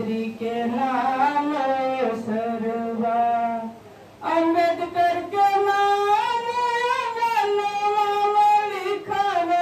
बेटी के नाम सरवा अम्बेडकर के नाम अंगनवा लिखावे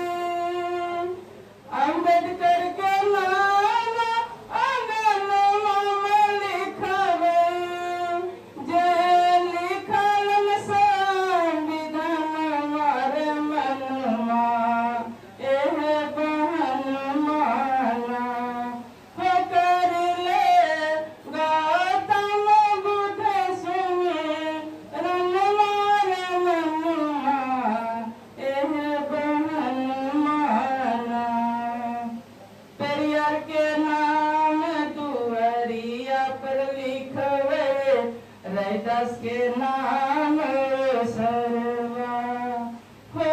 अम्बेडकर के नाम अंगनवा लिखावे जे लिखल संविधान मारे मनवा एह बहन माना हो कर ले गौतम बुद्ध सुने रन मारे मनवा एह बहन माना पेरियार के नाम दुआरिया पर लिखवे रैदास के नाम सरवा हो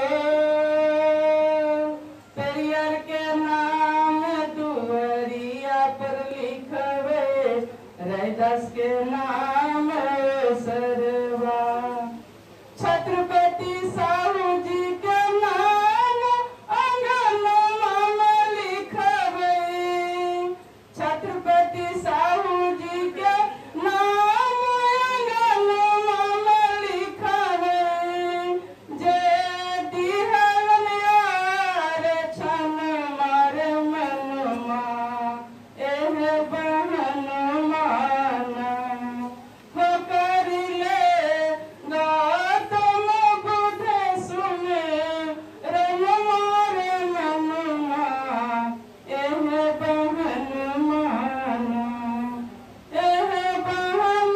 पेरियार के नाम दुआरिया पर लिखवे रैदास के नाम सरवा छत्रपति साहू जी के नाम अंगनवा में लिखवे छत्रपति साहू जी के नाम अंगनवा में लिखवे जे दिहलन यार छन मार मनवा एह बहन माना हो कर ले गौतम बुद्ध सुने रन मार मनवा एह बहन माना एह बहन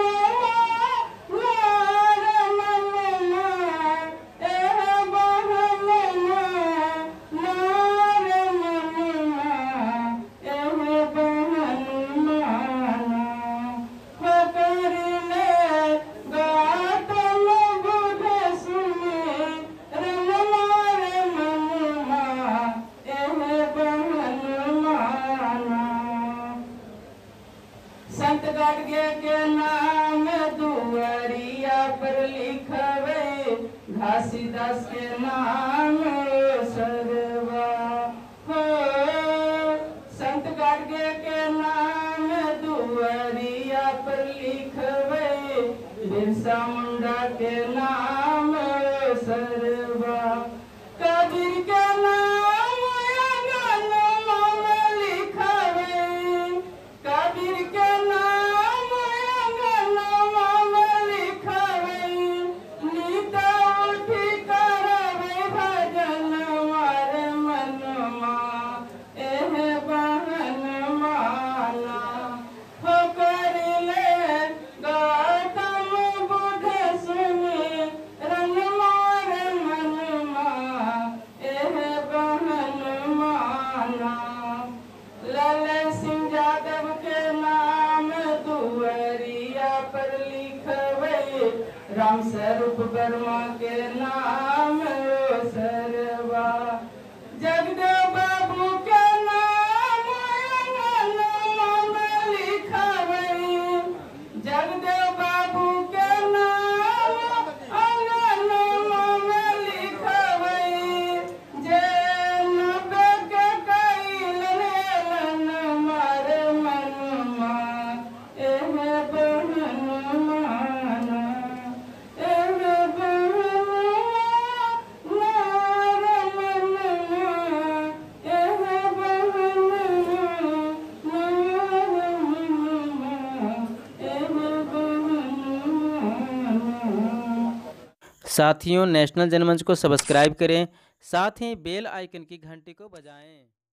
मार मनवा एह बहन मार मनवा एह बहन माना हो कर ले गौतम बुद्ध सुने रन मार मनवा एह बहन माना संत गाडगे के नाम दुआरिया पर लिखवे घासीदास के नाम सरवा हो संत गाडगे के नाम दुआरिया पर लिखवे बिरसा मुंडा के नाम सरवा कबीर के नाम अंगनवा में लिखवे कबीर के नाम अंगनवा में लिखवे नीता उठी करवे भजन मार मनवा एह बहन माना हो कर ले गौतम बुद्ध सुने रन मार मनवा एह बहन माना लाल सिंह यादव के नाम दुआरिया पर लिखवे राम स्वरूप वर्मा के नाम सरवा जगदेव बाबू के नाम अंगनवा में लिखवे जगदेव बाबू के नाम अंगनवा में लिखवे जे नबे के कैल लेलन मार मनवा एह बहन माना एह बहन मार मनवा एह बहन मार मनवा एह बहन माना साथियों नेशनल जनमंच को सब्सक्राइब करें साथ ही बेल आइकन की घंटी को बजाएं